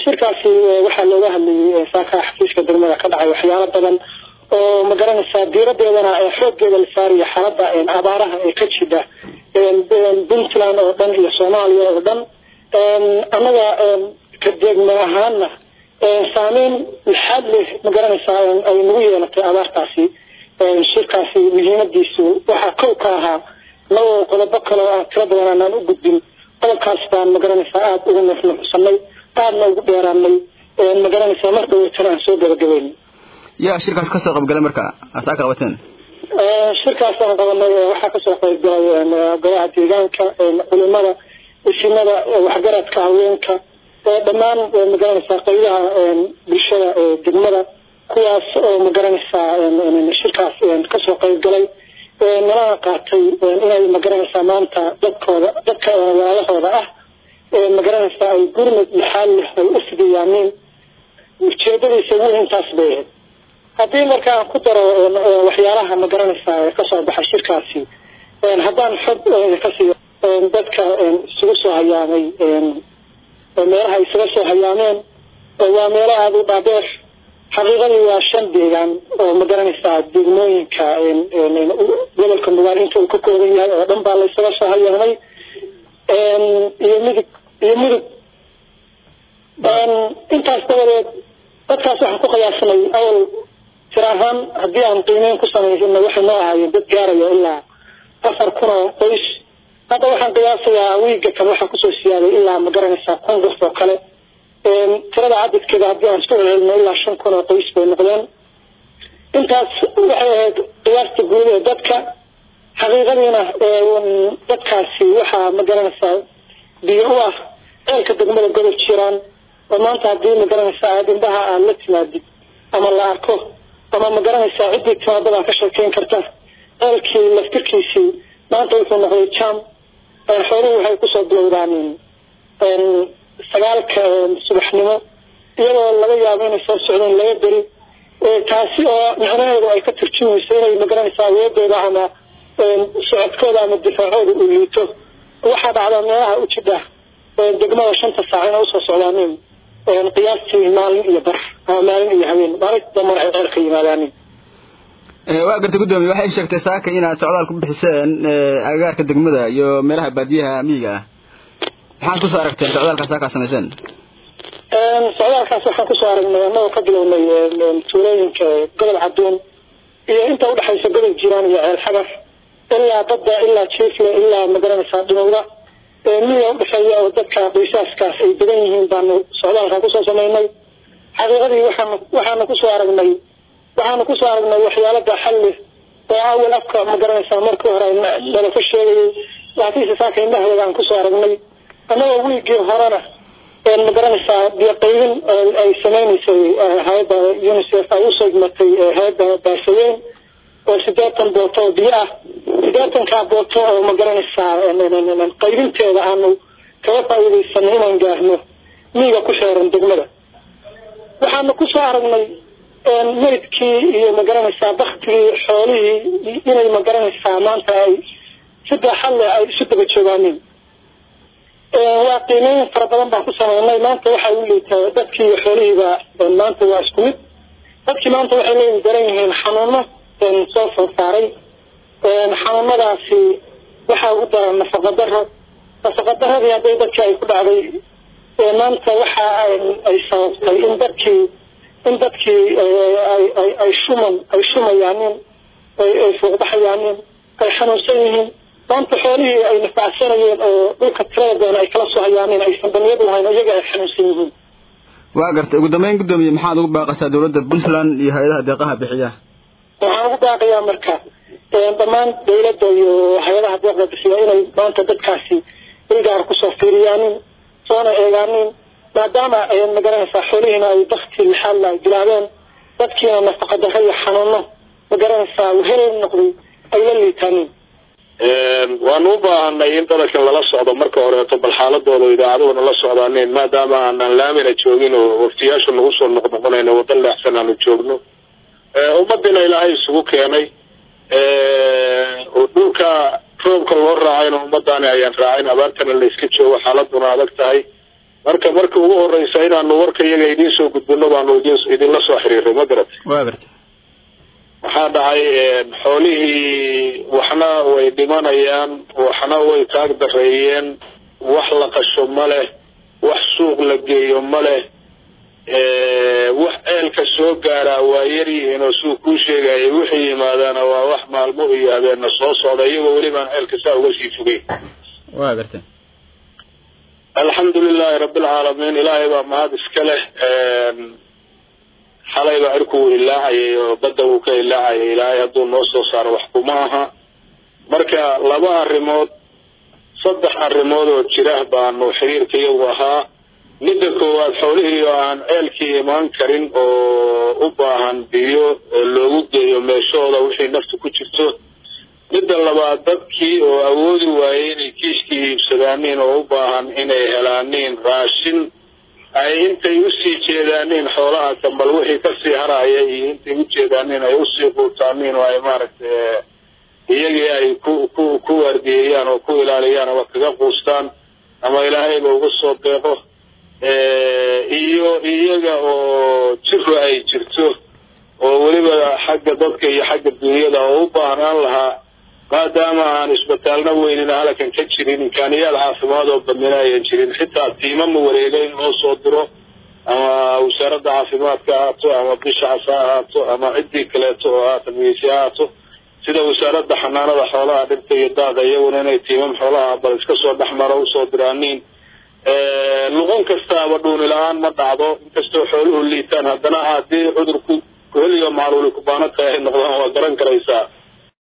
shirkaasi waxaa looga hadlayay saaka xafiiska degmada ka dhacay waxyaalo badan oo magaranaysaa diiradeedana xooggeeda la saaraya xaalada abaaraha ee ka jidha puntland oo dhan iyo soomaaliya oo dhan annaga ka degma ahaana saameyn lixaad leh magaranaysaa ay nagu yeelatay abaartaasi shirkaasi muhiimadiisu waxaa kow ka ahaa labo qodobo kale oo aan tiro badan aanaan u gudbin qodobkaas baan magaranaysaa aada ugu nuxnuxsanay aadna ugu dheeraanay magaranaysaa mar dhaweytana aan soo gabagabeyn yaa shirkaas kasoo qaybgalay marka asaa ka qabateen shirkaas aan qabanay waxaa kasoo qaybgalay golaha deegaanka culimada isimada waxgaradka haweenka dhammaan magaranaysaa qaybaha bulshada degmada kuwaas oo magaranaysaa shirkaas kasoo qaybgalay nalana qaatay inay magaranaysaa maanta dadkooda dadka walaalahooda ah magaranaysaa ay gurmud lixaal leh ay u fidiyaaniin ujeedadiisa ugu intaas bay ahayd haddii marka aan ku daro waxyaalaha magaranaysaa kasoo baxay shirkaasi haddaan xog ka siiyo dadka isugu soo hayaamay meelaha isaga soo hayaameen waa meelo aada u dhaadheer xaqiiqadii waa shan deegaan oo magaranaysaa degmooyinka gobolka nugaal inta uu ka kooban yahay oo dhan baa la isaga soo hayaamay iyo midug iyo mudug intaas dabadeed dadkaas waxaan ku qiyaasnay awal tir ahaan haddii aan qiimeyn ku samaysana waxay noo ahaayeen dad gaaraya ilaa afar kun oo qoys hadda waxaan qiyaasayaa wiiga kan waxaa kusoo siyaaday ilaa magaranaysaa kun qof oo kale tirada cadadkeeda haddii aan isku celcelino ilaa shan kun oo qoys bay noqdeen intaas waxay ahayd qiyaasta guud ee dadka xaqiiqadiina dadkaasi waxaa magaranaysaa biyo u ah ceelka degmada godob jiraan oo maanta haddii magaranaysaa aad indhaha aad la timaadid ama la arko ama magaranaysaa ciddii timaadadaa ka sheekeyn karta ceelkii laftirkiisii maanta wuxuu noqday jam xooluhu waxay kusoo bilowdaan sagaalka subaxnimo iyadoo laga yaabo inay soo socdeen laga beri taasi oo micnaheedu ay ka turjumayso inay magaranaysaa awoodooda ama socodkooda ama difaacooda uu liito waxaa dhacda meelaha u jidha degmada shanta saac inay usoo socdaanin qiyaastii maalin iyo bar ama maalin iyo habeen maalinta dambana ay ceelka yimaadaanin waa gartay guddoomiye waxay sheegtay saaka inaad socdaal ku bixiseen agagaarka degmada iyo meelaha baadiyaha miyiga ah maxaad kusoo aragteen socdaalkaas saakaa samayseen socdaalkaas waxaan kusoo aragnay annagoo ka bilownay tuulooyinka gobol caduun iyo inta udhexaysa gobol jiraan iyo ceel xagar ilaa badda ilaa jiifle ilaa magaranaysaa dhimowda miyiga udhexeeya oo dadka qoysaaskaas ay badan yihiin baanu socdaalkaa kusoo samaynay xaqiiqadii waxaan waxaanu kusoo aragnay waxaanu kusoo aragnay waxyaalo baaxal leh oo awal afka magaranaysaa markii hore nala ka sheegayay laakiinse saaka indhaheeda aan kusoo aragnay annagoo wiigii horena magaranaysaa biyo qaybin ay sameynaysay hay-adda unicef ay usoo igmatay hay-adda baasaweyn oo sideetan booto oo biyo ah sideetankaa booto oo magaranaysaa qaybinteeda aanu kaga faa'iidaysanay inaan gaarno miiga ku xeeran degmada waxaanu kusoo aragnay meydkii iyo magaranaysaa baktigii xoolihii inay magaranaysaa maanta ay si baaxad leh ay isu daba joogaanin waa qiimeyn fara badan baan ku sameynay maanta waxay u liitaa dadkii iyo xoolihiiba maanta waa isku mid dadkii maanta waxay leeyihin daran yihiin xanuuno soo soo saaray xanuunadaasi waxaa ugu daran nafaqa daro nafaqa daradii hadday dadkii ay ku dhacday maanta waxa ay sababtay in dadkii in dadkii ay shuman ay shumayaanin ay fuuqbaxayaanin ay xanuunsan yihiin maanta xoolihii ay nafacsanayeen oo dhulka tirada badan ay kala soo hayaanin aysan baniyad lahayn iyaga ay xanuunsan yihiin waa gartay ugu dambeyn guddoomiye maxaad ugu baaqaysaa dawladda puntland iyo hay-adaha deeqaha bixiya waxaan ugu baaqayaa marka dhammaan dawladda iyo hay-adaha deeqda bixiya inay maanta dadkaasi ilgaar kusoo fiiriyaanin soona eegaanin maadaama ay magaranaysaa xoolihiina ay bakti lixaadla ay bilaabeen dadkiina nafaqa darro iyo xanuuno magaranaysaa wehel noqday ay la liitaanin waanu u baahanay in dadkan lala socdo marka horeeto bal xaaladooda idaacaduhuna la socdaaneen maadaama aanaan laamina joogin oo waftiyaasha nagu soo noqnoqonayno waddo leexsan aanu joogno ummadiina ilaahay isugu keenay oo dhulka roobka loo raacayna ummadaani ayaan raacin abaartana la iska joogo xaaladuna adag tahay marka marka ugu horeysa inaanu warka iyaga idiin soo gudbino baanu idin idinla soo xiriiray ma garat waa garta waxaa dhacay xoolihii waxna way dhimanayaan waxna way taag dareeyeen wax la qasho ma leh wax suuq la geeyo ma leh wax ceelka soo gaaraa waa yaryihiin oo suu kuu sheegaya wixii yimaadaana waa wax maalmo iyo habeena soo socda iyagoo welibaan ceelka saa uga sii fogay waa garta alxamdu lilahi rabbilcaalamiin ilaahay baa mahad iska leh xalay baa cirku uu ilaacayay oo badda uu ka ilaacayay ilaahay hadduu noo soo saaro wax kuma aha marka laba arrimood saddex arrimood oo jira baanu xiriirka iyagu ahaa midda koowaad xoolihii oo aan ceelkii imaan karin oo u baahan biyo loogu geeyo meeshooda wixii nafta ku jirto midda labaad dadkii oo awoodi waayey inay kiiskii iibsadaaniin oo u baahan inay helaaniin raashin ay intay usii jeedaaniin xoolaha kambal wixii kasii haraya iyo intay u jeedaaniin ay usii quutaaniin oo ay maaragtay iyagii ay ku ku ku waardiyeeyaan oo ku ilaaliyaan ama kaga quustaan ama ilaahayba uga soo deeqo iyo iyaga oo jiro ay jirto oo weliba xagga dadka iyo xagga dunyada oo u baahnaan lahaa maadaama aan isbitaalna weynina halakan ka jirin imkaaniyaad caafimaad oo badnina ayan jirin xitaa tiimama wareega in loo soo diro ama wasaaradda caafimaadka ahaato ama bisha cas ha ahaato ama ciddii kaleeto oo haatan miyeysi ha ahaato sida wasaaradda xanaanada xoolaha dhirta iyo daaqa iyaguna inay tiimam xoolaha bal iska soo dhexmaro usoo diraaniin luqon kastaaba dhuuni la-aan ma dhacdo inkastoo xooluhu liitaan haddana haddii cudurku kuheliyo macluuli kubaano tahay ay noqdaan waa garan karaysaa